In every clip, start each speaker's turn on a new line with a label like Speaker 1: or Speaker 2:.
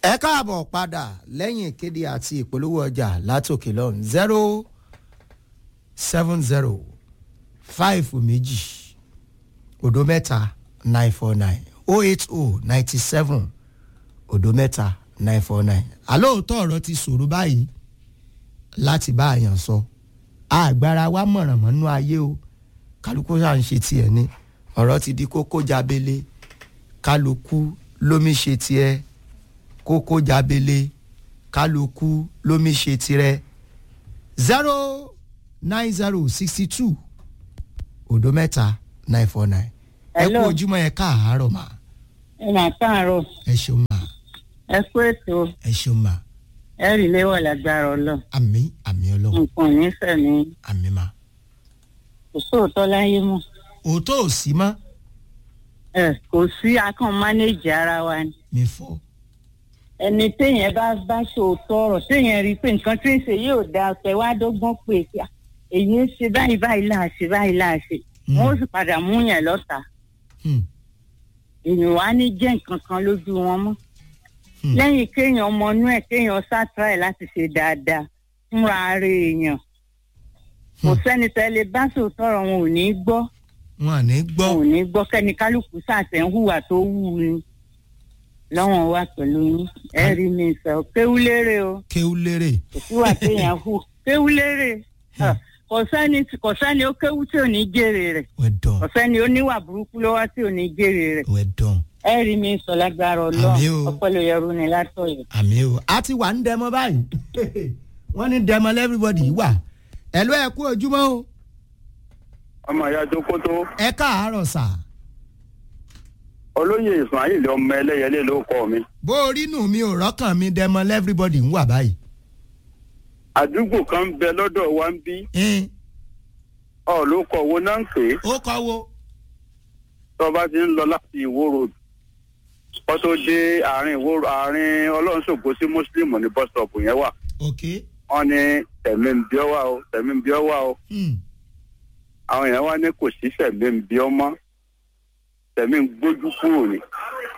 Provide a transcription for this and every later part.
Speaker 1: ẹ káàbọ̀ padà lẹ́yìn ìkéde àti ìpolówó ọjà látòkè lọ́run zero seven zero five méjì òdo mẹ́ta nine four nine oh eight oh ninety seven òdo mẹ́ta nine four nine àlóòótọ́ ọ̀rọ̀ ti ṣòro báyìí láti bá àyàn sọ àgbára wa mọ̀ràn mọ́nú ayé o kálukú ṣáà ń ṣe tiẹ̀ ni ọ̀rọ̀ ti di kókó jábélé kálukú lómi ṣe tiẹ̀ kókó jábélé kálukú lómi ṣe tirẹ̀ zero nine zero sixty two òdo mẹ́ta nine four nine ẹ kú
Speaker 2: Hello.
Speaker 1: ojúmọ́ ẹ káàárọ̀ mà
Speaker 2: ẹ máa káàárọ̀
Speaker 1: ẹ ṣeun mà
Speaker 2: ẹ kú ètò
Speaker 1: ẹ ṣeun mà
Speaker 2: ẹ rí léwọ̀ lágbára ọlọ́
Speaker 1: àmì àmì ọlọ́run
Speaker 2: nǹkan ò ní fẹ̀mí
Speaker 1: àmì mà
Speaker 2: kò sóòótọ́ láyé mọ́
Speaker 1: òótọ́ ò sí mọ́
Speaker 2: ẹ kò sí akàn mánéèjì ara wa ni
Speaker 1: mi fọ́
Speaker 2: ẹni téèyàn bá bá sòótọ́ ọ̀rọ̀ téèyàn rí i pé nǹkan tí ń ṣe yóò da ọ̀pẹ wá dọ́gbọ́n pé kí a- èyí ń ṣe báyìí báyìí là á ṣe báyìí là á ṣe
Speaker 1: Mm.
Speaker 2: wọn ó sì padà mú yẹn lọ́ta
Speaker 1: Hmm,
Speaker 2: èèyàn wá ní jẹ́ nǹkan kan lójú wọn mọ́
Speaker 1: hmm,
Speaker 2: lẹ́yìn kéèyàn ọmọ inú ẹ̀ kéèyàn sátráì láti ṣe dáadáa fúnra ara èèyàn kò
Speaker 1: Hmm.
Speaker 2: sẹ́ni tẹ́lẹ̀ bá sòótọ́ ọ̀rọ̀ wọn ò ní gbọ́
Speaker 1: wọn à ní gbọ́
Speaker 2: wọn ò ní gbọ́ kẹ́ni kálukú sàtẹ̀ ń hùwà tó wù ú ni lọ́wọ́n wà pẹ̀lú yín ẹ rí mi sọ kéwú lérè o
Speaker 1: kéwú lérè
Speaker 2: kò síwà téèyàn hù kéwú lérè Ah, kò sẹ́ni kò sẹ́ni ó kéwú tí ò ní jèrè rẹ̀
Speaker 1: wẹ́ dán
Speaker 2: kò sẹ́ni ó níwà burúkú lọ́wọ́ tí ò ní jèrè rẹ̀
Speaker 1: wẹ́ dán
Speaker 2: ẹ rí mi sọ lágbára ọlọ́run
Speaker 1: Àmín o.
Speaker 2: ọpọlọ yẹrù ni látọ̀yọ̀.
Speaker 1: àmì o a ti wà ń dẹmọ báyìí wọ́n ní dẹmọ lẹ́fíríbọ̀dì wà ẹ ló ẹ kú ojúmọ́ o
Speaker 3: ọmọ ìyá jókòtò
Speaker 1: ẹ káàárọ̀ sà
Speaker 3: olóyè ismail ọmọ ẹlẹyẹlé ló kọ mi
Speaker 1: bó orí nù mi ò rọ́kàn mi dẹmọ lẹ́fíríbọ̀dì ń wà báyìí.
Speaker 3: àdúgbò kan ń bẹ lọ́dọ̀ wa ń bí
Speaker 1: ẹn
Speaker 3: ọ ló kọ owó náà ń pè é
Speaker 1: ó kọ́ wo
Speaker 3: tó bá ti ń lọ láti ìwó road kó tó dé àárín ìwó àárín ọlọ́runṣògo sí mùsùlùmù ní bus stop yẹn wà
Speaker 1: ok
Speaker 3: wọ́n ní tẹ̀mí ń bí ọ wá o tẹ̀mí ń bí ọ wá o
Speaker 1: hmm,
Speaker 3: àwọn èèyàn wá ní kò sí tẹ̀mí ń bí ọ mọ́ tẹ̀mí ń gbójú kúrò ní.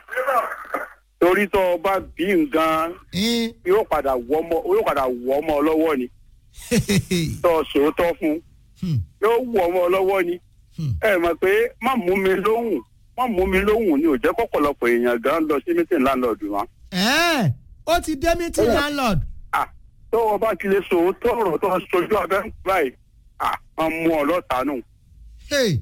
Speaker 3: torí tó o bá bí nǹkan
Speaker 1: ẹn
Speaker 3: yóò padà wọ́ ọmọ yóò padà wọ́ ọmọ lọ́wọ́ ni tó o sòótọ́ fún un
Speaker 1: hmm,
Speaker 3: yóò wọ ọmọ lọ́wọ́ ni
Speaker 1: hmm,
Speaker 3: ẹ mọ̀ pé má mú mi lóhùn má mú mi lóhùn ni ò jẹ́ kọ́pọ̀lọpọ̀ èèyàn gan lọ sí mítìn láńlọ́ọ̀dù wọn.
Speaker 1: ẹn ó ti dé meeting landlord
Speaker 3: à tó o bá ti lè sòótọ́ ọ̀rọ̀ tó o sojú abẹ́ ń báyìí à á mú ọ lọ́ta nù
Speaker 1: hey,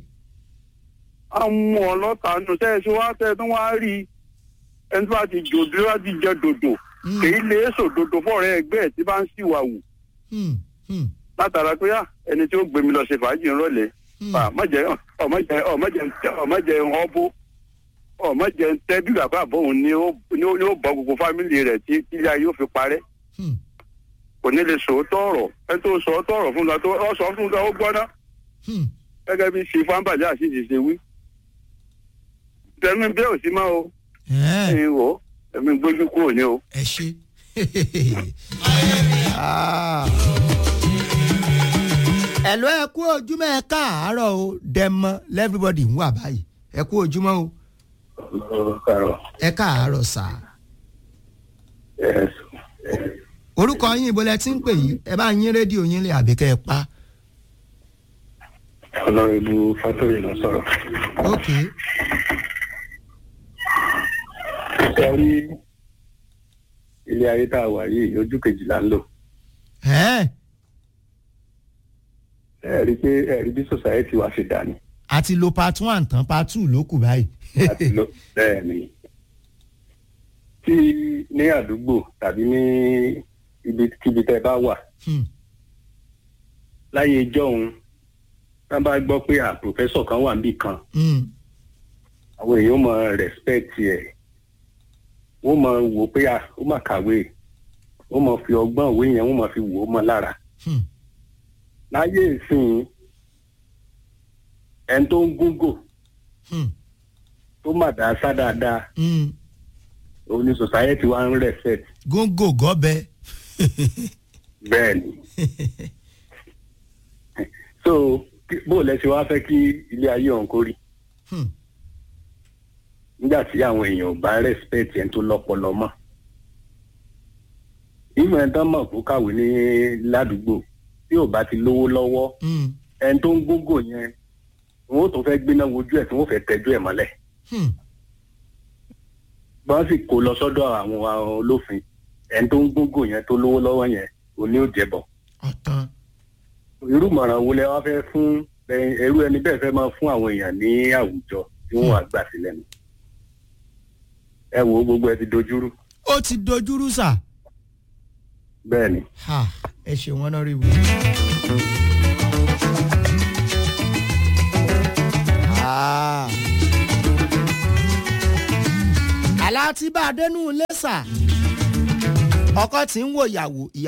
Speaker 3: á mú ọ lọ́ta nù tẹ́ ẹ ṣe wá tẹ́ ẹ tó wá rí i ẹni tó bá ti jòdó bá ti jẹ dòdò
Speaker 1: hmm,
Speaker 3: kì í lè sòdodo fọ́ọ̀rẹ́ ẹgbẹ́ ẹ̀ tí bá ń ṣìwà wù
Speaker 1: hmm, hmm,
Speaker 3: látara pé à ẹni tí ó gbé mi lọ ṣe fàájì ńrọ̀lẹ́
Speaker 1: hmm.
Speaker 3: ọmọjẹ ọmọjẹ ọmọjẹ ọmọjẹ ọbọ ọmọjẹ tẹ bí bàbá àbọ̀hún ni ó ni ó ni ó bọ gbogbo fámìlì rẹ̀ tí ilé ayé ó fi parẹ́
Speaker 1: hmm,
Speaker 3: kò ní lè sòótọ́ ọ̀rọ̀ ẹni tó sòótọ́ ọ̀rọ̀ fún la tó ọ sọ fún la ó gbọ́ná
Speaker 1: hmm.
Speaker 3: gẹ́gẹ́ bí ṣe fáńbàjẹ́ àṣìṣe ṣe wí. tẹ̀mí bẹ́ẹ̀ ò sí mọ́ o
Speaker 1: ẹn
Speaker 3: ẹ̀yin wò ó ẹ̀mí gbójú kúrò ní o.
Speaker 1: ẹ ṣe. Ah. ẹ ló ẹ kú ojúmọ́ ẹ káàárọ̀ o dẹmọ lẹ́fíríbọ̀dì ń wà báyìí ẹ kú ojúmọ́ o ẹ káàárọ̀ sà orúkọ yín ibo lẹ ti ń pè yìí ẹ bá yín rédíò yín lé àbí kẹ́ ẹ pa
Speaker 3: ọlọ́rìnbó fátórì ló sọ̀rọ̀.
Speaker 1: ok
Speaker 3: ẹ rí ilé ayé tá a wà yìí ojú kejìlá ń lò.
Speaker 1: ẹ
Speaker 3: ẹ rí i pé ẹ rí bí society wa ṣe dà ní.
Speaker 1: àti lo part one tán part two ló kù báyìí
Speaker 3: láti lọ bẹ́ẹ̀ ni tí ní àdúgbò tàbí ní ibikíbi tẹ́ bá wà
Speaker 1: Hmm,
Speaker 3: láyé ìjọ́un tá bá gbọ́ pé à pòfẹ́sọ̀ kan wà níbì kan
Speaker 1: hmm,
Speaker 3: àwọn èèyàn mọ respect ẹ̀ wọ́n mọ wò pé à ó mà kàwé wọ́n mọ fi ọgbọ́n òwe yẹn wọ́n mọ fi wò ó mọ lára
Speaker 1: hmm,
Speaker 3: láyé ìsìn ẹni tó ń gúngò
Speaker 1: hmm,
Speaker 3: tó mà dá sá dáadáa
Speaker 1: hmm.
Speaker 3: òun ni society wa ń respect
Speaker 1: góńgò gọ́bẹ
Speaker 3: bẹ́ẹ̀ ni so kí- bó lẹ ṣe wá fẹ́ kí ilé ayé ọ̀hún kó rí
Speaker 1: Hmm,
Speaker 3: nígbà tí àwọn èèyàn ò bá respect ẹni tó lọ́pọlọ mọ́ ìmọ̀ ẹ̀ tán mọ̀ kó kàwé ní ládùúgbò tí ò bá ti lówó lọ́wọ́
Speaker 1: Hmm.
Speaker 3: ẹni tó ń gógó yẹn wọn ò tún fẹ́ gbéná wojú ẹ̀ tí wọ́n fẹ́ tẹ́jú ẹ̀ mọ́lẹ̀
Speaker 1: Hmm.
Speaker 3: bọ́n sì kó lọ sọ́dọ̀ àwọn olófin ẹni tó ń gógó yẹn tó lówó lọ́wọ́ yẹn òní ò jẹ́bọ̀
Speaker 1: ọ̀tàn
Speaker 3: irú ìmọ̀ràn wo lẹ wá fẹ́ fún ẹ- ẹrú ẹni bẹ́ẹ̀ fẹ́ máa fún àwọn èèyàn ní àwùjọ tí wọ́n wá gbà sílẹ̀ nù ẹ wo gbogbo ẹ ti dojúrú
Speaker 1: ó ti dojúrú sà
Speaker 3: bẹ́ẹ̀ ni
Speaker 1: ha ẹ ṣe wọn náà rí wù. Ah. àlá tí bá a dénú lẹ́sà ọkọ tí ń wò ìyàwó ìyàwó.